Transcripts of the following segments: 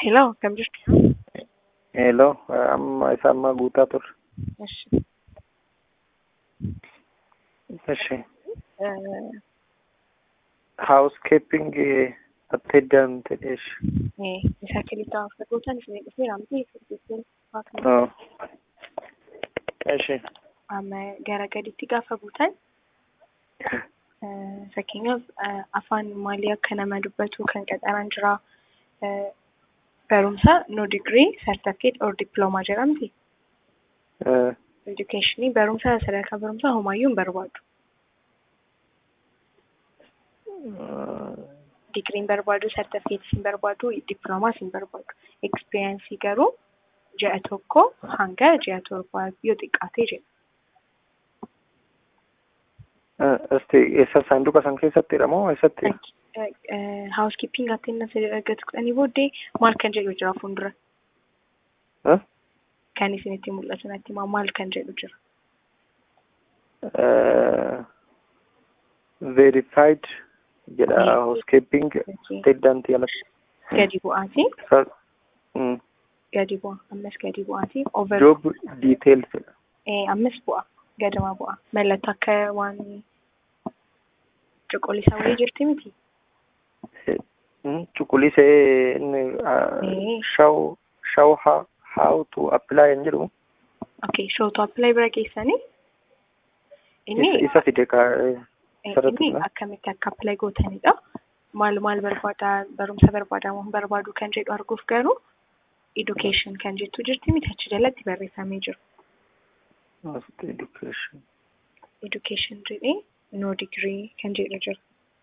Hello, akkam jirtu? Hello, amma isa amma guutaa ture. Eshi. Eshi. Eh, Housekeeping attendant eshi. eh, isa kilita fagotan isin dhufeera miti furdiisin fakkii Oh. Eshi. amma gara gaditti gaafa buutan eh, fakkeenyaaf eh, afaan maalii akka nama dubbatu kan qaxaraan jira. Eh, barumsa no degree certificate or diploma jedhamti. Eh, Educationii barumsa sadarkaa barumsaa homaayyuu hin barbaadu. Digriin barbaadu, certificate hin barbaadu, diploomaas hin barbaadu. Experience garuu ji'a tokko hanga ji'a torbaa yoo xiqqaatee jedha. eh, Esti eessa saanduqa san keessattidha moo eessatti? Housekeeping attendance argatu kudhanii booddee maal kan jedhu jira fuuldura. Eh? Kan isinitti mul'atu natti himaa maal kan jedhu jira. Eh, Verified jedha Eh. housekeeping attendant jalatti. Gadi bu'aati. Sa- mm. Gadi bu'a. Ammas gadi bu'aati. Over. Job details jedha. Eh, ammas bu'a. Gadama bu'a. Mallattoo akka waan cuquliisa wayii jirti miti. Mm, Cuquliisee inni ah, Eh. show show how how to apply hin jedhu. Okay, show to apply bira geessanii. Inni Isa isa fide ka eh, Eh, sararri inni dha. akkamitti akka apply gootanidha. Maal maal barbaada barumsa barbaadamu hin barbaadu kan jedhu arguuf garuu education kan jettu jirti miti achi jalatti barreeffamee jiru. First education. Education jedhee no degree kan jedhu jira.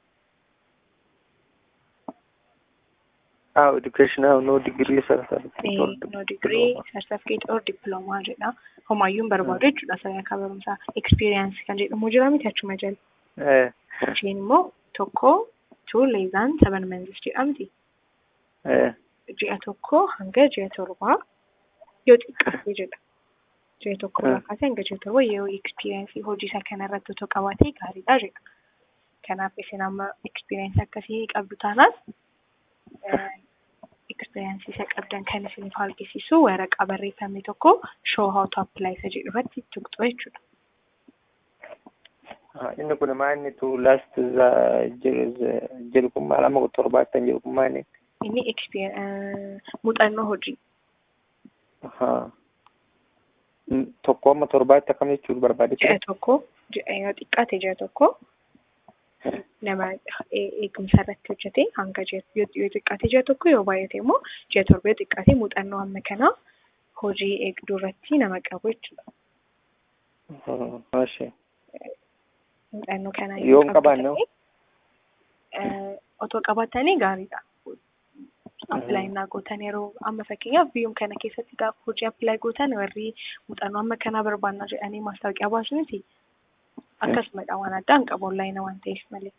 Ah, education ah, no degree certificate Eh, or no degree diploma. certificate or diploma jedha. Homaayyuu hin barbaadu jechuudha sadarkaa barumsaa. Experience kan jedhamu jira miti achuma jala. Eh, Isheen immoo tokko two less than seven months jedhamti. eh, ji'a tokko hanga ji'a torbaa yoo xiqqaate jedha. Ji'a tokko irraa Mm. kaasee hanga ji'a torbaa yoo ekspiriyeensii hojii isaa kanarratti otoo qabaatee gaariidha jedha. Kanaaf isin amma ekspiriyeensii akkasii qabdu taanaan ekspiriyeensii isa qabdan kan isiniif argisiisu waraqaa barreeffame tokko show how to apply isa jedhu irratti tuqxu jechuudha. ah, inni kun maa inni tu last za jedhu jedhu kun maal amma torbaattan jedhu kun maa inni? Inni experience muuxannoo hojii. Ahaa. Mm, Tokko amma torbaatti akkam jechuun barbaade Ji'a tokko ji'a yoo xiqqaate ji'a tokko nama e- eegumsa irratti hojjete hanga ji'a yoo yoo xiqqaate ji'a tokko yoo baay'ate immoo ji'a torba yoo xiqqaate muuxannoo amma kanaa hojii eegduu irratti nama qabu jechuudha. Ashee. Muuxannoo kana Yoo hin qabaanne hoo? eh, otoo qabaatanii gaariidha. Appilaayi naa gootan yeroo amma fakkeenyaaf biyyuma kana keessatti gaafa hojii appilaayi gootan warri muuxannoo amma kanaa barbaanna jedhanii maastaawoqiyaa baasu miti. Akkasumadha waan addaa hin qabu onlaayina waan ta'eef malee.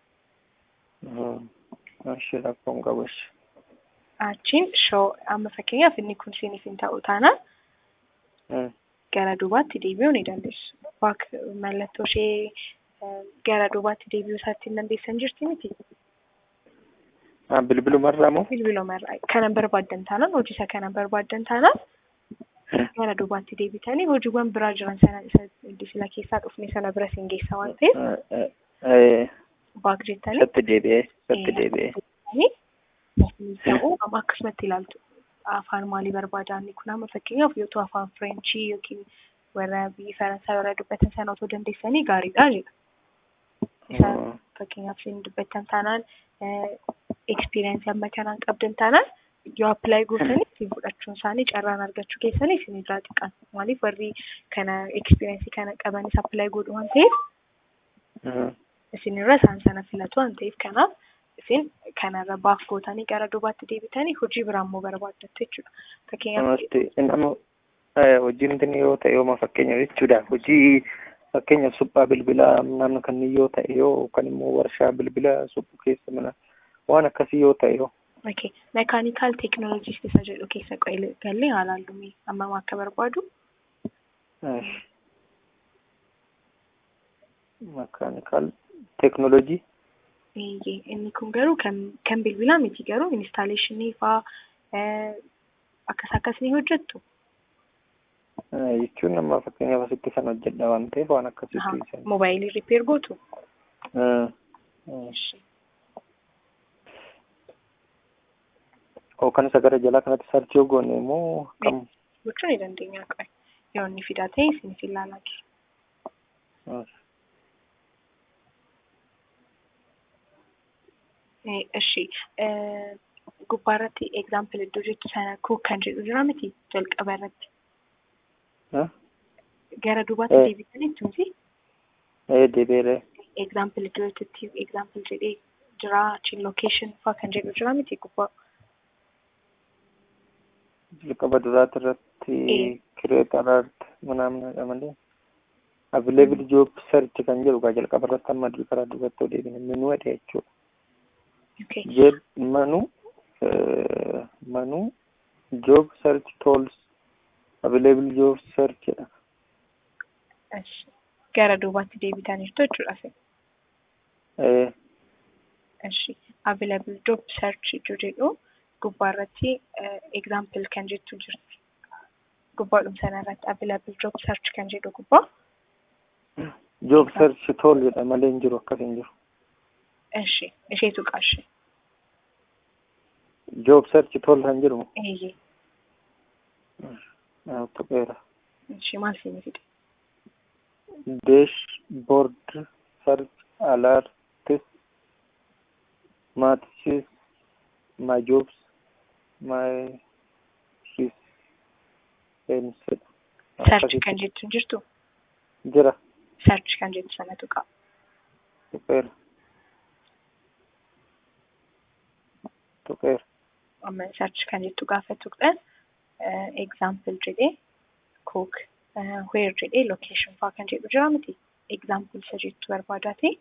Ashee rakkoon qabu ashee. achiin shoo amma fakkeenyaaf inni kun siiniif hin ta'u taanaan Mm. gara duubaatti deebi'uu ni dandeessu. Baak mallattoo ishee eh, gara duubaatti deebi'uu isaatti hin dandeessan jirti miti. Ah, bilbilumarraa moo? Bilbiluma irraa kanan barbaaddan taanaan hojii isa kanan barbaaddan taanaan gara duubaatti deebitanii hojiiwwan biraa jiran sana isa sila keessaa dhufne sana bira siin geessa waan ta'eef Eh, eh, eh, baak jettanii Isatti deebi'ee, isatti deebi'ee. deebitanii ta'uu amma akkasumatti ilaaltu. Afaan maalii barbaada inni kun amma fakkeenyaaf yoo ta'u afaan Fireenchii yookiin warra biyya Faransaay warra dubbatan sana otoo dandeessanii gaariidha jedha. Isa Mm. fakkeenyaaf isin dubbattan taanaan ekspiriyeensii amma kanaan qabdan taanaan yoo appilaayi gootanii isin fudhachuun isaanii carraan argachuu keessanii isin irraa xiqqaan maaliif warri kana ekspiriyeensii kana qabanis appilaayi godhu waan ta'eef Mm. isin irra isaan sana filatu waan ta'eef kanaaf isin kanarra baaf gootanii gara duubaatti deebitanii hojii biraa immoo barbaaddattu jechuudha. Fakkeenyaaf Namatti nama eh, hojiin inni yoo ta'e yooma fakkeenya jechuudha. Hojii fakkeenyaaf suphaa bilbilaa naannoo kanneen yoo ta'e yoo yookaan immoo warshaa bilbila suphuu keessa mana waan akkasii yoo ta'e yoo. okay, mekaanikaal teekinooloojist isa jedhu keessa qo'ee gallee haalaallume ammam akka barbaadu Mekaanikaal teekinooloojii. Eeyyee inni kun garuu kan kan bilbilaa miti garuu instaaleeshinii faa akkas akkas ni hojjettu? jechuun amma fakkeenyaaf asitti san hojjedha waan ta'eef waan akkasitti san. Moobaayilii ripeer gootu? Yookaan isa gara jalaa kanatti sarchii yoo goone immoo kam? Gochuu ni dandeenya qabe. Yoo inni fidaa ta'e isinis ilaalaa jiru. እሺ gubbaa irratti ኤግዛምፕል iddoo jettu sana kuuk kan jedhu jira miti jalqaba irratti gara duubaatti deebitanii jechuuti. Deebiiree. ኤግዛምፕል iddoo jettutti ኤግዛምፕል jedhee jira achiin location faa kan jedhu jira miti gubbaa. Jalqaba duraati irratti kireet alert manaamnadha malee. Available job search kan jedhu gaa jalqaba irratti amma karaa duubatti deebine menuu jedha jechuudha. Jeb manu manu job search tools available job search jedha. Gara duubaatti deebitan jirtu jechuudha. Eshi available job search jedhu gubbaa irratti example kan jettu jirti. Gubbaadhuma sana irratti available job search kan jedhu gubbaa. Job search tool jedha malee hin jiru akkas hin jiru. Eshi isheetu qaashee. job search tool kan jedhu. Eeyyee. Tuqeera. Ishee maal siinii fide? Dashboard search alerts matches my jobs my shifts Search kan jettu hin jirtu? Jira. Search kan jettu sanatu qaba. Tuqeera. Tuqeera. amma search kan jettu gaafa tuqxan example jedhee cook where jedhee location faa kan jedhu jira miti example isa jettu barbaadaati.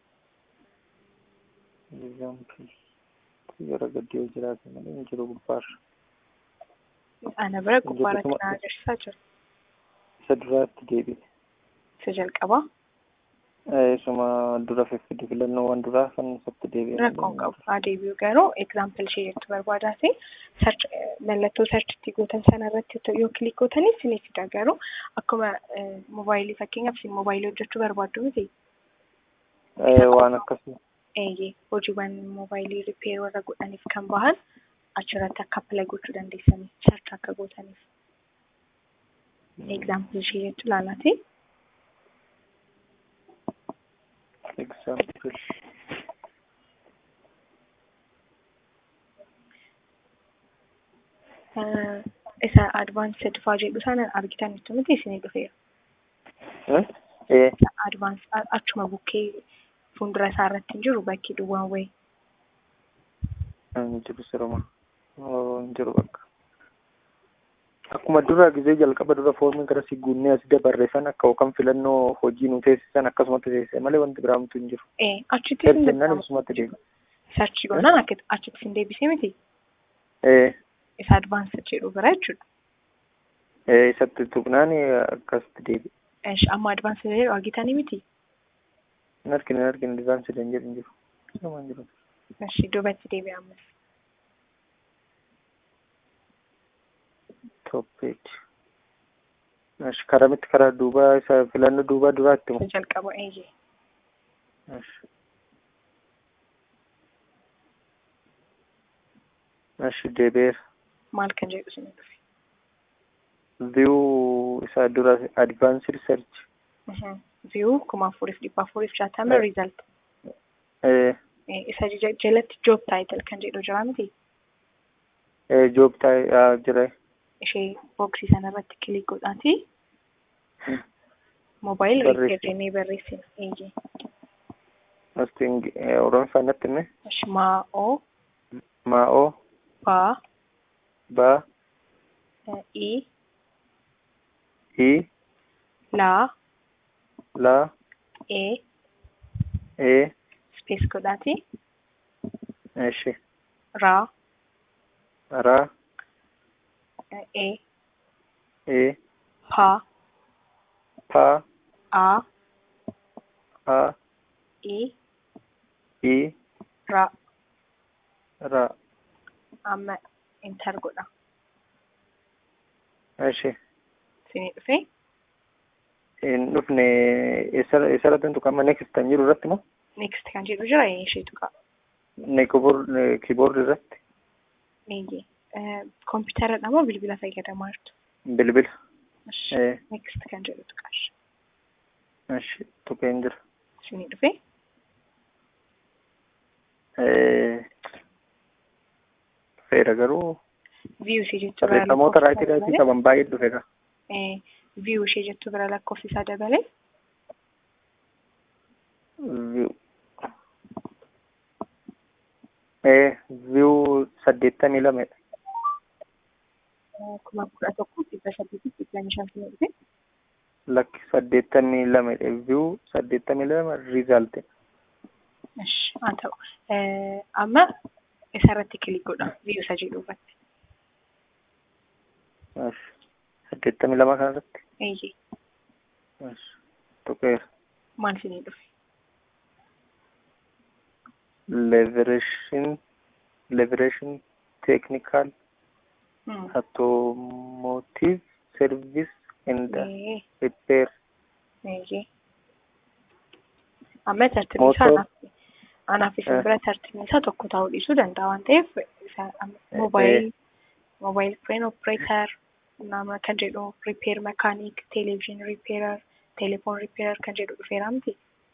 Example gara gaddee jiraate malee hin jiru gubbaarra. Ana bira gubbaarratti na agarsiisaa jira. Isa duraatti deebi'e. Isa jalqabaa. Isuma dura fiffide filannoowwan duraa kan isatti deebi'e. Rakkoon qabu. Haa deebi'u garuu example ishee jettu barbaadaati. Mallattoo searchitti gootan sana irratti yoo kilik gootanii isinii fida garuu akkuma moobaayilii fakkeenyaaf isin moobaayilii hojjechuu barbaaddu miti. Waan akkasii. Eeyyee hojiiwwan moobaayilii ripeer warra godhaniif kan bahan achirratti akka appilay gochuu dandeessanii search akka gootaniif. Example ishee jettu laalaati. example. isa advaansed faa jedhu sana argitanitti miti isinii dhufeera. Advaans achuma bukkee fuuldura isaa irratti hin jiru bakki duwwaan wayii. Hin jiru siruma. Hin jiru bakka. Akkuma dura gizee jalqaba dura foormii gara si guunnee as dabarreessan akka yookaan filannoo hojii nu teessisan akkasumatti teessise malee wanti biraamtu hin jiru. Achitti Seerjennaan isumatti deema. Sarchi goonaan akka achitti sin deebisee miti. Isa advaansed jedhu bira jechuudha. Isatti tuqnaan akkasitti deebi'e. Amma advaansed jedhu argitanii miti. Hin argine hin argine advaansed hin jedhu hin jiru. Isuma hin jiru. Eshi duubatti deebi'e ammas. Topic. Eshi karamitti karaa duubaa isa filannoo duubaa duraatti Isa jalqaba eeyyee. Eshi. Eshi deebi'eera. Maal kan jedhu isin dhufe? View isa dura advanced search. View kuma afuriif dhibba afuriif jaatama result. Isa jalatti job title kan jedhu jira miti? Job title jira. Ishee booksii sana irratti kilik godhaati. Moobaayil ripeer jennee barreessina. Eeyyee. Asti Oromoffaa natti hime. Maa'oo. Maa'oo. Baa. Baa. I. I. Laa. Laa. E. E. Space godhaati. Eshi. Raa. Raa. E. E. Paa. Paa. A. A. I. I. Raa. Ra. Amma enter godha. Ishi. Isinii dhufee Hin dhufne eessarratti tuqama next kan jiru irratti moo? next kan jedhu jira isheetu qaba. Ne kiiboordi irratti Eeyyee. Kompiitaradha moo bilbila fayyadamaa jirtu? bilbila. Ishi. Eh. Next kan jedhutu qaba. Ishi tuqeen jira. Isinii dhufee Dhufeera garuu view ishee jettu bira barreeffamoota lakkoofsa raayitii raayitii dabalee qaban baay'ee dhufeera. view ishee jettu bira lakkoofsi isaa dabalee View. Eh, view saddeettamii lamedha. kuma kudha tokko dhibba saddeetii dhibba shan isinii dhufee Lakki saddeettamii lamedha. View saddeettamii lama riizaalti. Ishi. Haa ta'u. Amma isarratti kilik godha view isa jedhu irratti. Saddeettamii lama kanarratti. Eeyyee. Tuqeera. Maal isinii dhufe? Levereeshin levereeshin teeknikaal Hmm. automotive service and Ee, repair. eeyyee. Amma tartiibni isaa Motor. anaaf anaaf isin Eh. bira tartiibni isaa tokko ta'uu dhiisuu danda'a waan ta'eef isa moobaayil moobaayil crane operator nama kan jedhu repair mechanic television repairer telephone repairer kan jedhu dhufeera miti.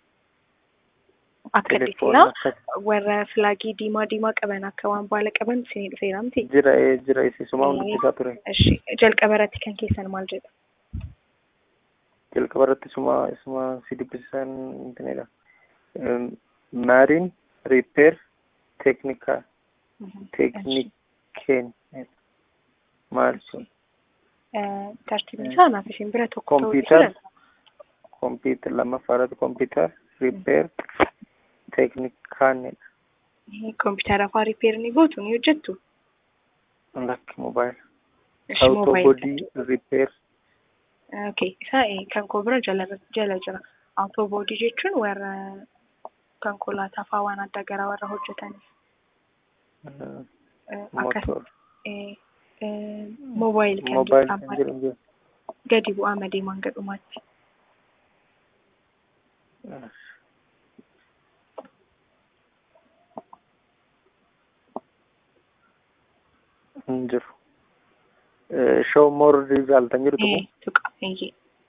Akka Telefoona dhiisinaa akkas- warra filaagii diimaa diimaa qaban akka waan baala qaban isinii dhufeera miti. jira eh, jira isiisumaa Eh. hundubbisaa ture. Ishi jalqaba irratti kan keessan maal jedha? jalqaba irratti isuma isuma si dubbisisan intinidha. Maarin repair teeknikaa teeknikeen maal sun tartiibni isaa anaaf isin bira tokko ta'uu dhiisuu Computer. danda'a. kompiitar lammaffaa irratti kompiitar repair teeknikaanidha. Kompiitara afaan ripeer ni gootu ni hojjettu. Lakki moobaayil. Ishi moobaayil. Autobody repair Okay, isaa eh, kan koo bira jala jala jira. Autoboodii jechuun warra konkolaataa faa waan adda garaa warra hojjetaniif. uh, Eh, Akkas motor eh, eh, moobaayil kan moobaayil jedhamu kan jedhamu jira. gadi bu'aa madeemaan gadhumaatti. hin jiru. Show more result kan jedhutu Eh, tuqa eeyyee.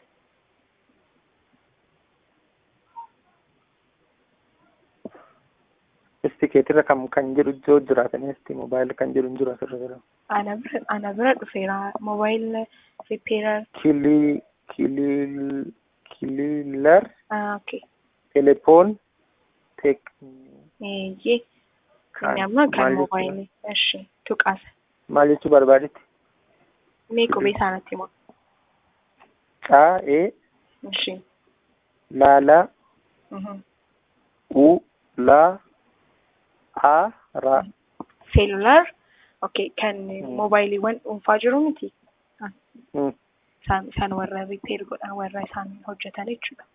isti keetirra kam kan jedhu joo jiraatanii isti moobaayil kan jedhu hin jiru asirra jira. Ana bira ana bira dhufeera moobaayil ripeerar. Kilii kilii kiliilar Okay. telefoon teek Eeyyee. Kan- Inni amma kan maal jechuudha? moobaayilii. Ishi tuqaasa. maal jechuu barbaadetti? Mee qubee isaanitti himu. Caa'ee Ishi. laalaa Mhm. u laa a raa Seelular. Okay, kan moobaayiliiwwan dhuunfaa jiru miti. Hmm. Isaan isaan warra ripeer godhan warra isaan hojjetan jechuudha.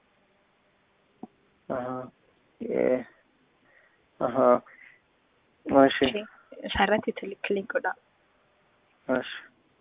Ahaa. Eh. Ahaa. Mashi. Ishee Isarratti kilik godha. Mashi.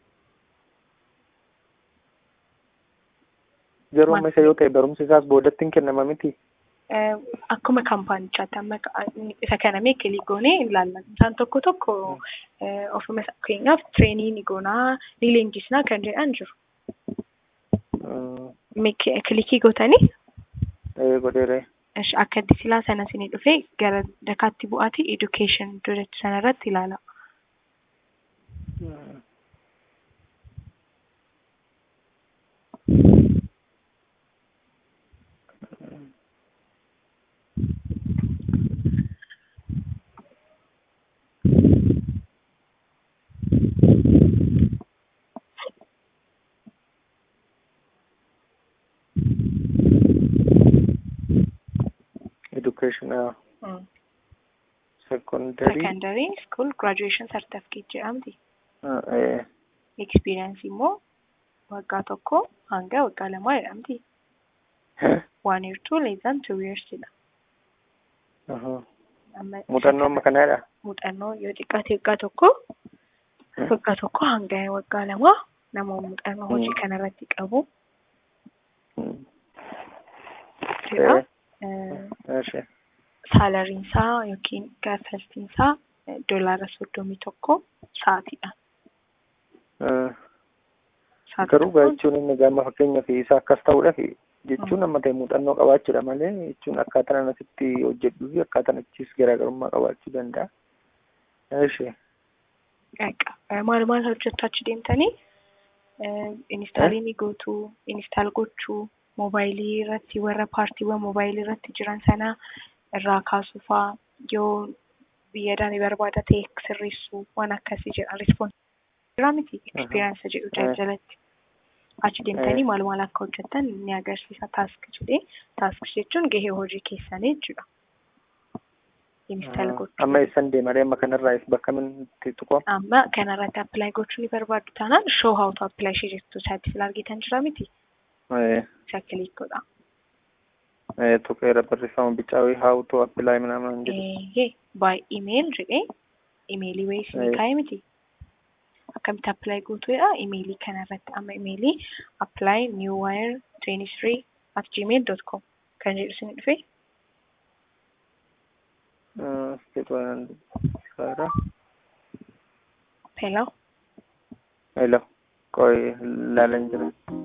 Yeroo amma isa yoo ta'e barumsi isaas boodatti hin kennama miti. Eh, Akkuma kaampaanichaatti amma ka- isa kana mee kilik goonee ilaalla. Isaan tokko tokko eh, ofuma isa- fakkeenyaaf tireenii ni goonaa ni leenjisnaa kan jedhan jiru. Hmm. Mee ki- kilikii gootanii Eh, godheere. Ish, akka silaa sana isinii dhufee gara dakaatti bu'aati education duratti sanarratti ilaala. Hmm. Education uh, Mm. secondary Secondary school graduation certificate jedhamti. uh, eh, Experience immoo waggaa tokko hanga waggaa lamaa jedhamti. One year two less than two years jedha. Ahaa. Amma muuxannoo amma kanaadha. muuxannoo yoo xiqqaate waggaa tokko waggaa tokko hanga waggaa lamaa nama muuxannoo hojii Mm. kanarratti qabu Mm. jira. Eh, Eh, Eshi. Saalariin isaa yookiin gaafaltiin isaa eh, doolaara soddomii tokko sa'aatiidha. Eh, Sa'aatii Garuu tokkoon jechuun inni gama fakkeenyaaf isaa akkas ta'uudhaaf jechuun amma ta'e muuxannoo qabaachuudha malee jechuun akkaataan asitti hojjedhuu fi akkaataan achiis garaagarummaa qabaachuu danda'a. Eshi. Egaa, eh, maal maal hojjettu achi deemtanii eh, instaalii ni gootu, instaal gochuu, moobaayilii irratti warra paartiiwwan moobaayilii irratti jiran sana irraa kaasuu fa'aa yoo biyyadaan barbaada ta'e sirreessuu waan akkasii jedha rispoons jira miti eksperiyaansa jedhu Eh. jalatti achi deemtanii maal maal akka hojjettan ni agarsiisa taask jedhee taask jechuun gahee hojii keessanii jechuudha. Instaal gochuu. Amma eessan deemaree amma kanarraa is bakka minti tuqamu? amma kanarratti appilaayi gochuu ni barbaaddu taanaan show how to apply ishee jettu isaatti sila argitan jira miti Eh, isa kilik godha. eh, tuqeera barreeffama bicaa wayii how to apply ምናምን jedhu. Eeyyee by email jedhee imeelii wayii isinii Eh. kaa'e miti. Akkamitti appilaayi gootuudha imeelii kanarratti amma imeelii appilaayi new wire twenty three at gmail dot com kan jedhu isin dhufe Eh, state waan isaadha. hello Hello. Qoy laalan jira.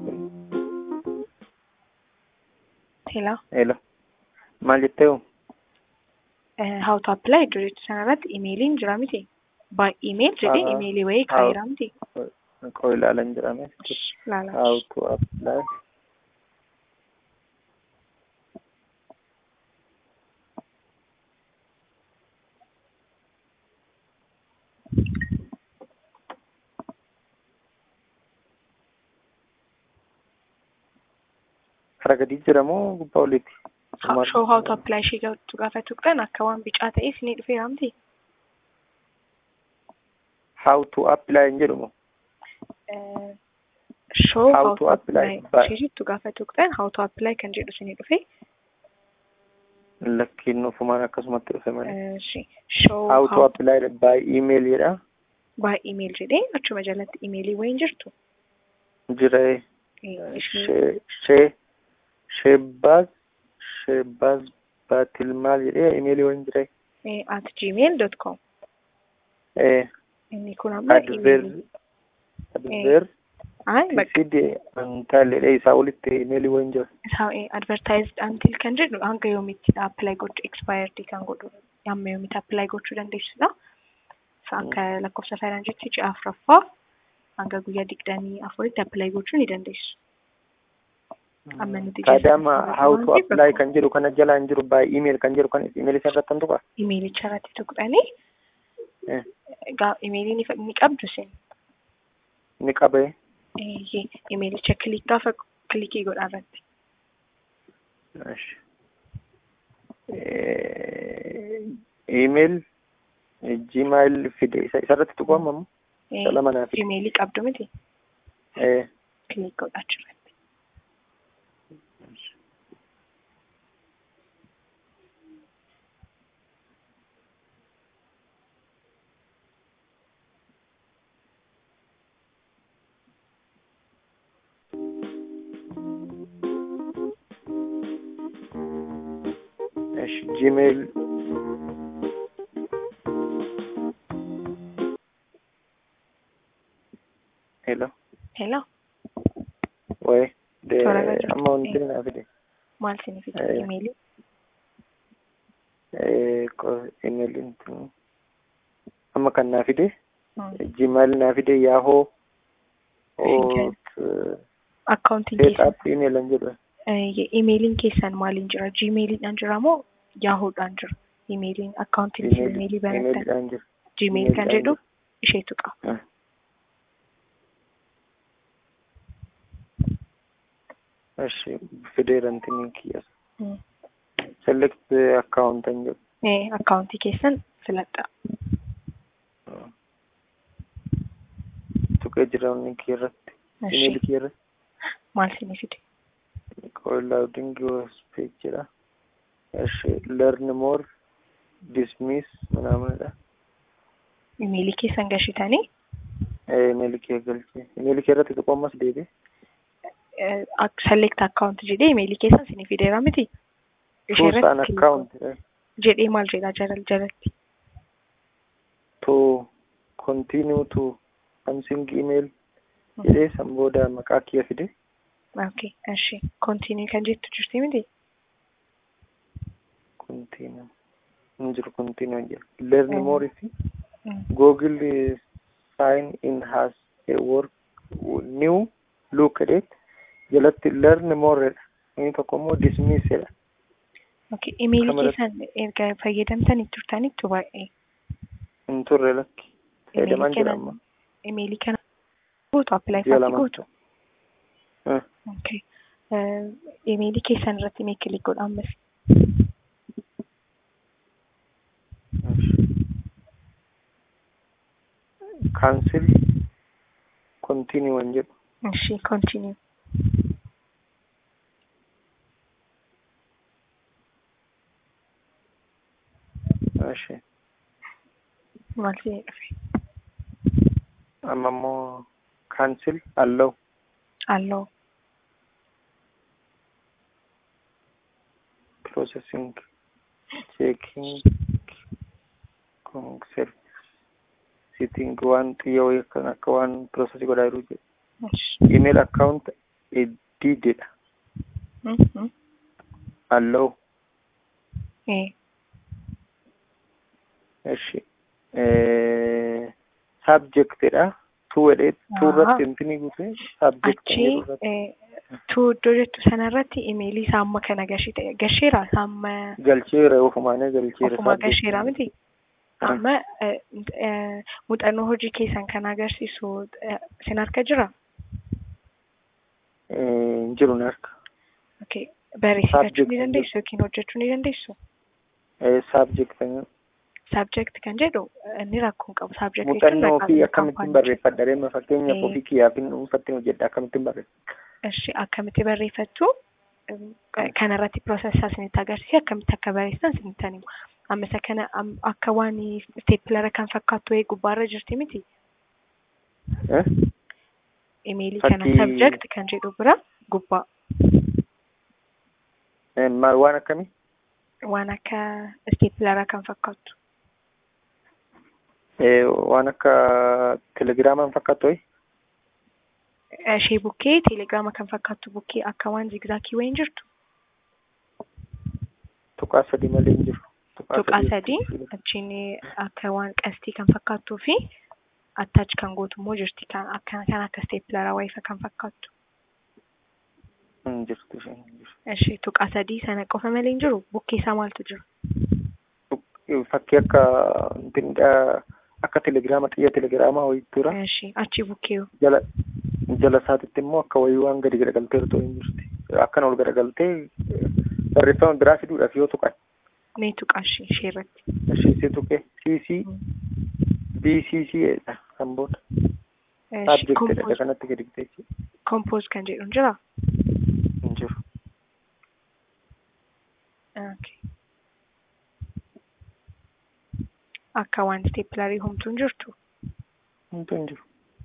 hello Hello. Maal jettee hoo? Eh, how to apply iddoo jettu sanarratti imeeliin jira miti by email jedhee Ah, imeelii wayii how- kaa'eera miti Qoy laalan jira. laala. How to apply. Karaa gadii jira moo gubbaa oliiti? Ha- show how to apply ishee jettu gaafa tuqxan akka waan bicaa ta'e isinii dhufeera miti. How to apply hin jedhu moo? Eh, show How how to to apply apply by- ishee jettu gaafa tuqxan how to apply kan jedhu isinii dhufe. Lakkiin ofumaan akkasumatti dhufe malee. Eh, shi- show How to how apply by email jedha. by email jedhee achuma jalatti imeelii wayiin jirtu. Jira Eh, ishee- shee shee sheebbaaz sheebbaaz baatilmaal jedhee imeelii wayin jira. eh, at gmail dot com Eh, inni kun amma adver imeelii. adver Ay, bakka fide antaaledha isaa olitti imeelii wayin jira. isaa eh, advertised until kan jedhu hanga yoomitti apply gochuu expired kan godhu amma yoomitti apply gochuu dandeessudha. Isa akka lakkoofsa faayinaansiitti ji'a afuraffaa hanga guyyaa digdamii afuritti apply gochuu ni dandeessu. Amma nuti Taadaama jalqaba how to waan ta'eef apply bakka- kan jedhu kana jala hin jiru by email kan jedhu kan imeelii isa irratti hantuqa. Imeelicha irratti tuqxanii Eh, gaa imeelii ni fa- ni qabdu isin. ni qabee. Eeyyee imeelicha kilik gaafa kilikii godhaa irratti. Esh. Eh, email gmail fide isa isarratti tuqamu ammoo Eh, isa lama naaf Imeelii qabdu miti eh kilik godhaa irratti. እሺ ጂሜል ሄሎ Hello ወይ ደ Toora irra jirtu. amma wanti na fide maal isin fide Eh. imeelii? eh ko email intu amma kan na fide Hmm. gmail na fide yahoo Okay. ot Akkaawuntiin set keessan up email an jedhu Eh, imeeliin keessan maaliin jira? Gmailiidhaan jira moo yaahoodhaan jira? Imeeliin akkaawuntiin isin imeelii banattan emailidhaan jiru Gmail kan emailidhaan jedhu isheetu qaba. Ah. እሺ ፊዴል እንትን ኪያስ Hmm. ሴሌክት አካውንት እንጀ Eh, akkaawuntii keessan filadha. tuqee jiraawni kiirratti imeeli Ishee kiirratti maal isin fide? koolaawdingi waspeek jedha እሺ ለርን ሞር ዲስሚስ ምናምንidha Imeelii keessan gashitanii Imeelii kee galchee. Imeelii kee irratti tuquu ammas deebi'e. select account jedhee imeelii keessan isinii fideera miti. Ishee Choose an irratti account. jedhee maal jedhaa jalal jalatti. To continue to something email jedhee san booda maqaa kiyya fide. Okay, እሺ continue kan jettu jirti miti. Continue. Hin jiru continue hin jedhu. Learn Mm. more fi Mm. Google is sign in has a work new look at it. Jalatti learn more jedha. Inni tokko immoo dismiss jedha. Okay, imeelii Kamara- keessan erga fayyadamtanii turtanitti baay'ee. Hin turre lakki. Fayyadamaan Imeelii jira kana amma. imeelii kana gootu apply Ji'a faatti lama. gootu. Eh, Okay. Uh, imeelii keessan irratti mee kilik godha ammas. Cancel continue hin jedhu. Ishi continue. Ishee. Maal si dhufe? Amma immoo cancel allow. Alloo. processing, checking, concept, sitting waan xiyya wayii kan akka waan processii godhaa jiru jedhu. Ishi. Email account edidedha. Mhm. Allow. Eh. Ishi. Eh, subjectedha. Tu jedhee tu Aa. irratti intini guute subject kan Achi jedhu irratti eh, tu iddoo jettu sanarratti imeelii isaa amma kana gashee ta'e gasheera isaa amma galcheera ofumaanee galcheera. ofuma subject. gasheera miti. Ah. Amma eh, eh, muuxannoo hojii keessan kan agarsiisu eh, sin harka jira? Eh, Hin jiru ni harka. Okay. Barreessifachuu Subject ni kan dandeessu yookiin hojjechuu ni dandeessu? Eh, subject kan jedhu. Subject kan jedhu eh, inni rakkoo hin qabu. Subject jechuun Muuxannoo maqaa fi biyya akkamittiin kaampaanii. barreeffadha deema fakkeenyaaf Eh. ofii kiyyaaf hin dhuunfattiin hojjedha akkamittiin barreeffadha. Ishi akkamitti barreeffattu kanarratti piroosessaa isinitti agarsiise akkamitti akka barreessan isinitti himu. Amma isa kana am- akka waan isteepilara kan fakkaattu wayii gubbaarra jirti miti. Eh? Imeelii kana Fakkii- subject kan jedhu bira gubbaa Eh, Maal waan akkamii? waan akka isteepilara kan fakkaattu. Eh, Waan akka telegiraamaan fakkaatu wayi? Ishee bukkee teelegiraama kan fakkaattu bukkee akka waan zigzaakii wayiin jirtu. Tuqaa sadii malee hin jiru. Tuqaa sadii achiin akka waan qastii kan fakkaattuu fi attach kan gootu immoo jirti kan akka kan akka isteepilara wayii kan fakkaattu. Hin jirtu isheen hin jiru. Ishee tuqaa sadii sana qofa malee hin jiru bukkee isaa maaltu jira? Tuq- Fakkii akka intinidha akka telegiraama xiyya telegiraamaa wayii tura. Ishee achi bukkee Jala jala isaatitti immoo akka wayii waan gadi garagaltee otoo hin jirti. Akkana ol garagaltee eh, barreeffama biraa fiduudhaaf yoo tuqan. mee tuqaa ishee ishee irratti. Ishee tuqee CC BCC jedha kan booda. Subject jedha kanatti gadi bitee jechuudha. Kompoos kan jedhu hin jiraa? Hin jiru. Okay. Akka waan isteepilarii homtuu hin jirtu. Homtuu hin jiru.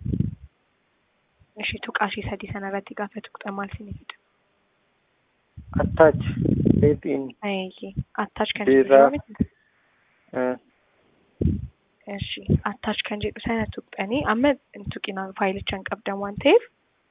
Ishee tuqaa ishee sadii sana irratti gaafa tuqxan maal sinii fida? Attach. Leetiin. Ayyee attach kan Birraa. jedhu miti. eh, Ishi attach kan jedhu sana tuqxanii amma hin tuqinaan faayilicha hin qabdan waan ta'eef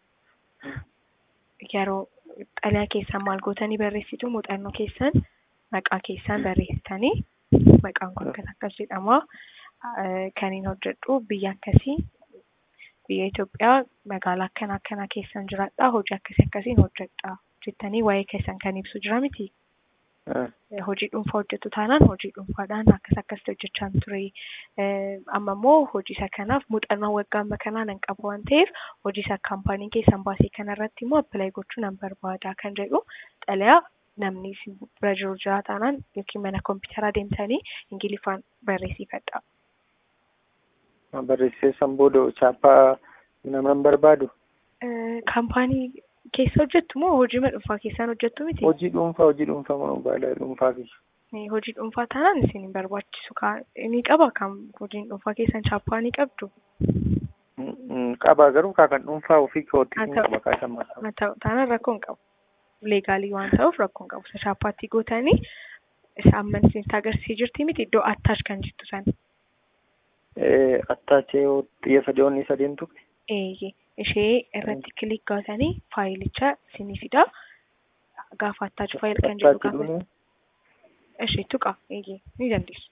yeroo xalayaa keessan maal gootanii barreessitu muuxannoo keessan maqaa keessan barreessitanii maqaan kun akkas akkas jedhama. Eh, Kan hin hojjedhu biyya akkasii biyya Itoophiyaa magaalaa akkana akkana keessan jiraadha hojii akkasii akkasiin hojjedha jettanii waa'ee keessan kan ibsu jira miti. eh, hojii dhuunfaa hojjetu taanaan hojii dhuunfaadhaan akkas akkasitti hojjechaa ture. Eh, Amma immoo hojii isa kanaaf muuxannoo waggaa amma kanaa nan qaba waan ta'eef hojii isa kaampaanii keessan baasee kanarratti immoo appilaayi gochuu nan barbaada kan jedhu xalayaa namni isin bira jiru jira taanaan yookiin mana kompiitaraa deemtanii ingiliffaan barreessifadha. barreessee san booda chaappaa naman barbaadu. Eh, Kaampaanii keessa hojjettu moo hojii dhuunfaa keessaan hojjettu miti? Hojii dhuunfaa hojii dhuunfaa moo baala dhuunfaa fi Eh, Hojii dhuunfaa taanaan isin hin barbaachisu. Ka- Ni qaba kan hojiin dhuunfaa keessan chaappaa ni qabdu. Qaba garuu kaa kan dhuunfaa ofii kootti Haa hin ta'u. qaba kaa shammaa qaba. Haa ta'u taanaan rakkoo hin qabu. Leegaalii waan ta'uuf rakkoo hin qabu. Isa shaappaatti gootanii isa amma isin agarsiisee jirti miti iddoo attaash kan jettu sana. Attaachee xiyya sadeewwan isa deemtu. Eeyyee ishee irratti kilik gootanii faayilicha isinii fida. Gaafa attaach faayil kan jedhu Attaachi gaafa dhuunfaa. ishee tuqa eeyyee ni dandeessu.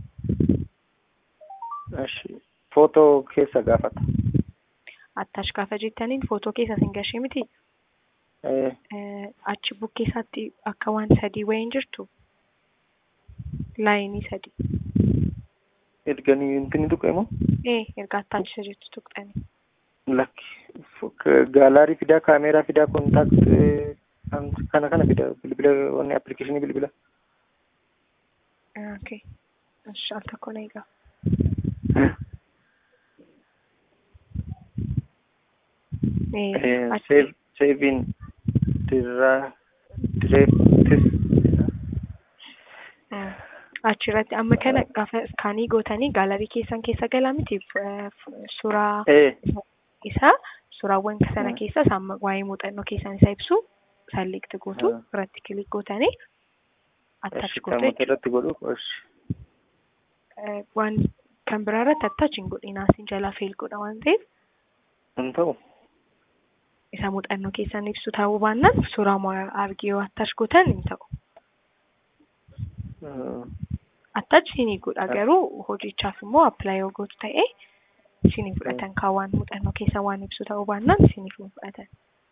Ashi. Footoo keessa gaafata. Attaash gaafa jettaniin footoo keessa isin gashee miti. Eh, Eh, achi bukkee isaatti akka waan sadii wayiin jirtu laayinii sadii. Erganii intini tuqe moo? Ee erga attaachisa jettu tuqxanii. Lakki. Gaalaarii fidaa, kaameeraa fidaa, kontaakt kana kana fidaa bilbila wanni appilikeeshinii bilbila. Okay. Ishi al tokko na egaa. Ee achi Save saving dirraa direektis. Mm. achirratti amma kana gaafa iskaanii gootanii gaalarii keessan keessa galaa miti F- f- suuraa Eh, isaa suuraawwan sana keessa isaan waa'ee muuxannoo keessan isa ibsu salleekti gootu Ah. irratti kilik gootanii attach ashi gootu qaamota jechuudha. irratti godhu. Ashi. Eh, Waan kan biraa irratti attach hin godhinaa isin jalaa fail godha waan ta'eef Hin ta'u. isa muuxannoo keessan ibsu ta'uu baannaan suuraa moo- argee yoo attach gootan hin ta'u. Eh, attach siinii godha garuu hojichaaf immoo appilaayi yoo gootu ta'e siinii fudhatan kaa waan muuxannoo keessa waan ibsu ta'uu baannaan siiniif hin fudhatan.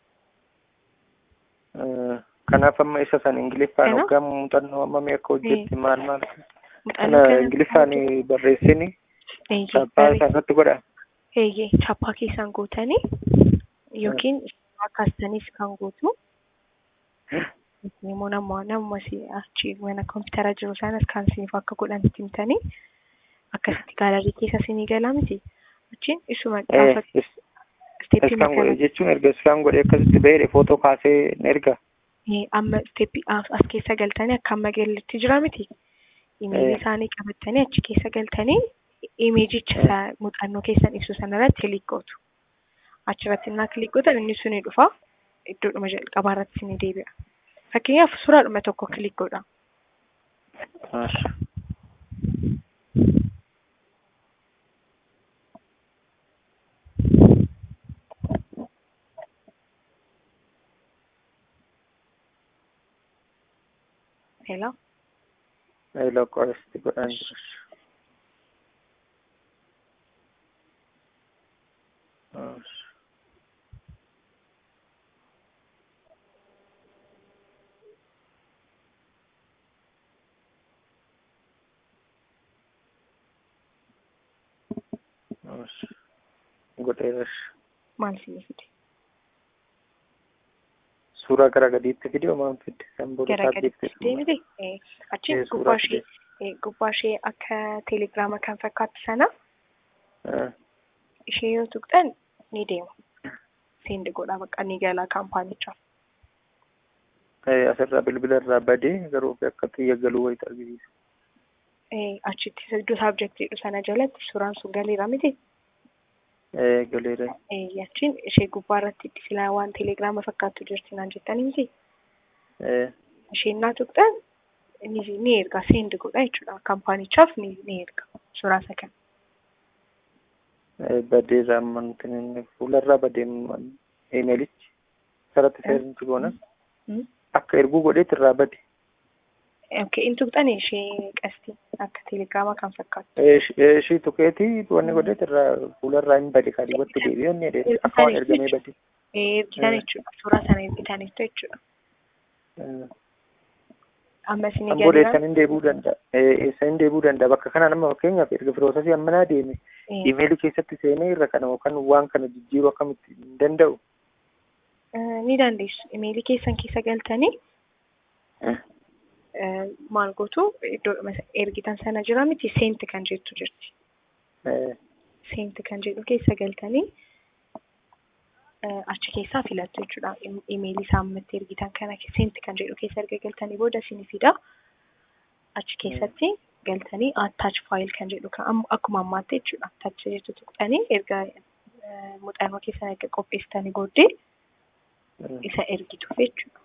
eh, Kanaaf amma isa san Ingiliffaan Kana? hoggaa muuxannoo ammamii akka hojjetti maal maal Muuxannoo kana kana Ingiliffaan barreessini Eeyyee, sabbaa barreessa. isaan irratti godha. Eeyyee, chaappaa keessaan gootanii yookiin kaastaniis kan gootu immoo nama nama si achi mana kompiitara jiru sanas kan siif akka godhan itti himtanii akkasitti gaalarii keessa sinii galaa miti. Achiin isuma Eh, gaafa is- isteeppii iskaan godhe kana jechuun erga iskaan godhe akkasitti bahee footoo kaasee ni erga. Eh, amma isteeppii as as keessa galtanii akka amma galatti jira miti. Imeelii Eh. isaanii qabatanii achi keessa galtanii imeejicha isa muuxannoo keessan ibsu sanarratti kilik gootu. Achirratti innaa kilik gootan inni sun ni dhufa. Iddoodhuma jalqabaa irratti ni deebi'a. Fakkeenyaaf suuraadhuma tokko kilik godha. Ashi. Hello. Eeloo qoresti godhaan jiru. Ashi. Ashi. Godheeras. Maal sinii fide? Suuraa gara gadiitti fidee maal fidde? Kan booda Gara saabjekti. gaditti deemite? Eh, Achiin Eh, suuraa gubbaa ishee fide. eh, gubbaa ishee akka teelegiraama kan fakkaatu sana Ah, ishee yoo tuqxan ni deema. Seend godha bakka ni gala kaampaanichaaf. eh, Asirraa bilbila irraa badee garuu akka xiyya galuu wayita argisiisa. Eh, achitti iddoo saabjektii jedhu sana jalatti suuraan sun galeera miti. Eh, Galeera. Eh, Achiin ishee gubbaa irratti silaa waan teelegiraama fakkaattu jirti naan jettanii miti. Eh, Isheen naa tuqxan ni ni erga seend godha jechuudha. Kaampaanichaaf ni ni erga suuraa isa kana. eh, badee raammantin inni fuularraa badee imeelichi sarratti seerinti goona. Hmm? Akka erguu godheet irraa bade. Okay, in tuqxan ishee qasti akka teelegiraama kan fakkaattu. Eh, ish- eh, Ishii tuqeeti wanni godheet irraa fuularraa hin bade kan watti deebi'ee inni jedhe akka waan ergamee bade. Eh, ergitan Eh. jechuudha. Suuraa sana ergitaniitu jechuudha. Eh, Amma isin Kan booda eessan hin deebi'uu danda'a. Eh, Eessa hin deebi'uu danda'a. Bakka kana nama fakkeenyaaf erga firoosasii ammanaa deeme imeelii keessatti seenee irra kana yookaan waan kana jijjiiruu akkamitti hin danda'u. ni dandeessu. Imeelii keessan keessa galtanii Eh, eh, maal gootu iddoodhuma isa ergitan sana jira miti seent kan jettu jirti. eh, Seent kan jedhu keessa galtanii eh, achi keessaa filattu jechuudha. Im- Imeelii saammatti ergitan kana seent kan jedhu keessa erga galtanii booda isin fida. Achi keessatti galtanii attach file kan jedhu kan amma- akkuma ammaatti jechuudha. Attach jettu tuqxanii erga muuxannoo keessan erga qopheessitanii booddee isa ergituuf jechuudha.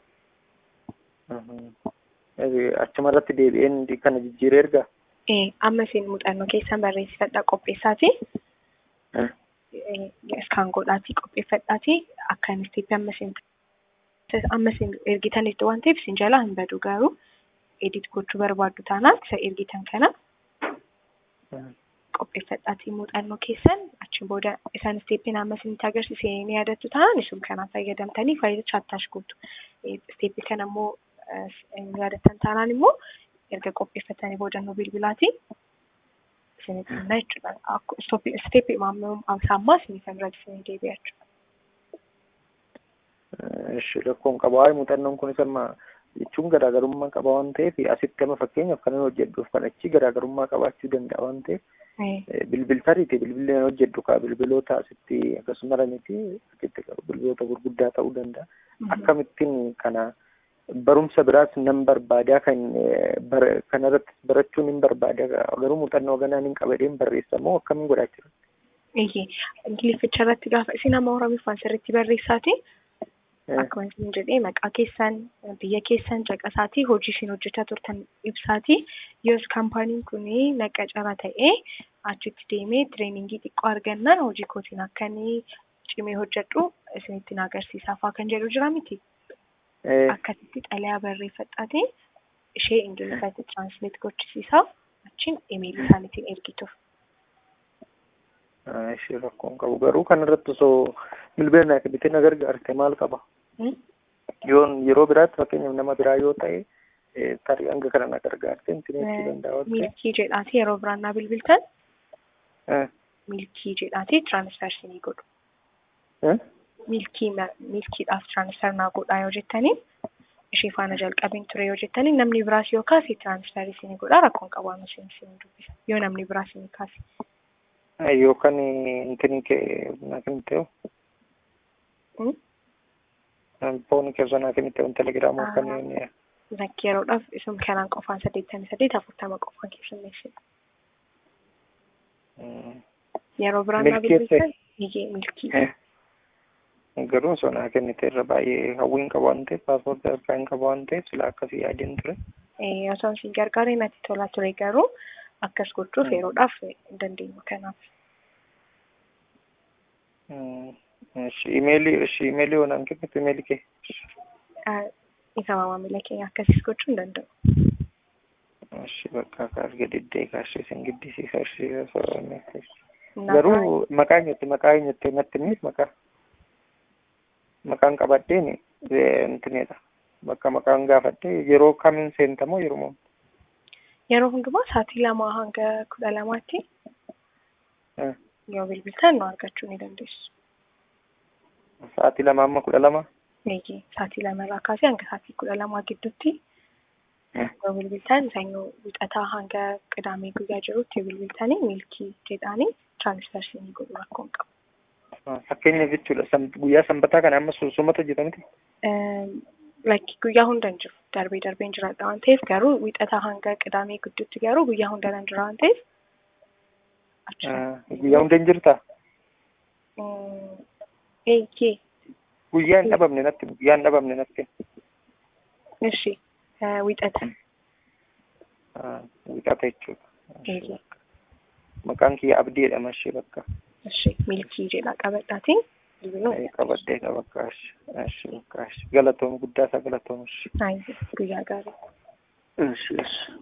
Achuma irratti deebi'een kana jijjiiree ergaa? Amma isin muuxannoo keessan barreessifadhaa qopheessaatii. Iskaan godhaatii qopheeffadhaatii akka inni itti amma isin amma isin ergitanitti waan ta'eef isin jalaa hin badu garuu edit gochuu barbaaddu taanaan isa ergitan kana qopheeffadhaatii muuxannoo keessan achi booda isaan isteeppiin amma isinitti agarsiise ni yaadattu taanaan isin kanaan fayyadamtanii faayilicha attaash gootu. Isteeppii kana immoo yaadattan taanaan immoo erga qopheeffatanii boodannoo bilbilaatiin isinitti himna jechuudha. Isteeppii ammaa isiniif irra isinii deebi'a jechuudha. Ishi rakkoon qaba. Waa'ee muuxannoon kunis amma jechuun garaagarummaa qaba waan ta'eef asitti amma fakkeenyaaf kan inni hojjedhuuf kan achi garaagarummaa qabaachuu danda'a waan ta'eef bilbiltariiti bilbilli inni hojjedhu kaa bilbiloota asitti akkasuma miti asitti bilbiloota gurguddaa ta'uu danda'a. Akkamittiin kana barumsa biraas nan barbaadaa kan kanarratti barachuun hin barbaada garuu muuxannoo ganaan hin qabadeen barreessamoo akkamiin godhaa jira? Iyyee ingilifficha irratti gaafa isin amma oromiffaan sirriitti barreessaati. Akkuma isin jedhee maqaa keessan biyya keessan caqasaatii hojii isin hojjechaa turtan ibsaatii yoos kaampaaniin kun naqa cara ta'ee achitti deemee tireeningii xiqqoo argannaan hojii kootiin akkanii cimee hojjedhu isinitti na agarsiisaa fa'aa kan jedhu jira miti. Akkasitti xalayaa barreeffadhaatii ishee ingiliffatti tiraansleet gochisiisaa achiin imeelii isaaniitiin ergituuf. Ishee rakkoon qabu garuu kanarratti osoo bilbila bitee na gargaarte maal qaba? Yoon yeroo biraatti fakkeenyaaf nama biraa yoo ta'e tarii hanga kana na gargaarte inti jechuu danda'a. Milkii jedhaati yeroo biraan naa bilbiltan milkii jedhaati tiraansfersinii godhu. Milkii milkiidhaaf tiraansfer naa godhaa yoo jettanii ishee faana jalqabiin ture yoo jettanii namni biraas yoo kaase tiraansferii isinii godhaa rakkoon qabaama isin isin dubbisa yoo namni biraas isinii kaase. Yookaan intini kee naa kan ta'u. Foon kee sanaa kan ta'u telegiraamoo kan Lakki yeroodhaaf isum kanaan qofaan saddeettamii saddeet afurtama qofaan keessummeessina. Yeroo biraan naa bilbiltan hiyyee milkii. Garuu sonaa kennite irra baay'ee hawwiin qabu waan ta'eef paaspoortii harkaa hin qabu waan ta'eef sila akkasii yaadeen ture. Osoo isin gargaaree natti tolaa ture garuu akkas gochuuf yeroodhaaf hin dandeenyu kanaaf. Imeelii imeelii onaan kennitu imeelii kee. Isa maamila keenya akkasis gochuu hin danda'u. Ishi bakka akka arga diddee kaashee isin giddisiisa ishee garuu maqaa eenyutti maqaa eenyutti natti himnis maqaa maqaan qabadheen intineedha bakka maqaan gaafadhee yeroo kamiin seentamoo yeroo Yeroo hundumaa sa'aatii lamaa hanga kudha lamaatti yoo bilbiltan nu argachuu ni dandeessu. Sa'aatii lama amma kudha lama? Eeyyee sa'aatii lama irraa kaasee hanga sa'aatii kudha lamaa gidduutti yoo bilbiltan sanyoo wixataa hanga qidaamee guyyaa jirutti yoo bilbiltanii milkii jedhaanii tiraansfersinii godhu rakkoon qabu. Fakkeenyaaf jechuudha guyyaa sanbataa kana amma sunsumatu hojjetamti? Lakki guyyaa hunda hin jiru darbee darbee hin jiraadha waan ta'eef garuu wixataa hanga qidaamee gidduutti garuu guyyaa hunda hin jira waan ta'eef. Guyyaa hunda hin jirtaa? Eeyyee. Guyyaa hin dhabamne natti guyyaa hin dhabamne natti. Ishi wixata. Wixata jechuudha. Eeyyee. Maqaan kiyya abdii jedhama ishee bakka. Ishi milkii jedha qabadhaatiin. Qabadhee bakka ishi bakka ishi galatoom guddaa isaa galatoomu ishi. Guyyaa gaarii. Ishi ishi.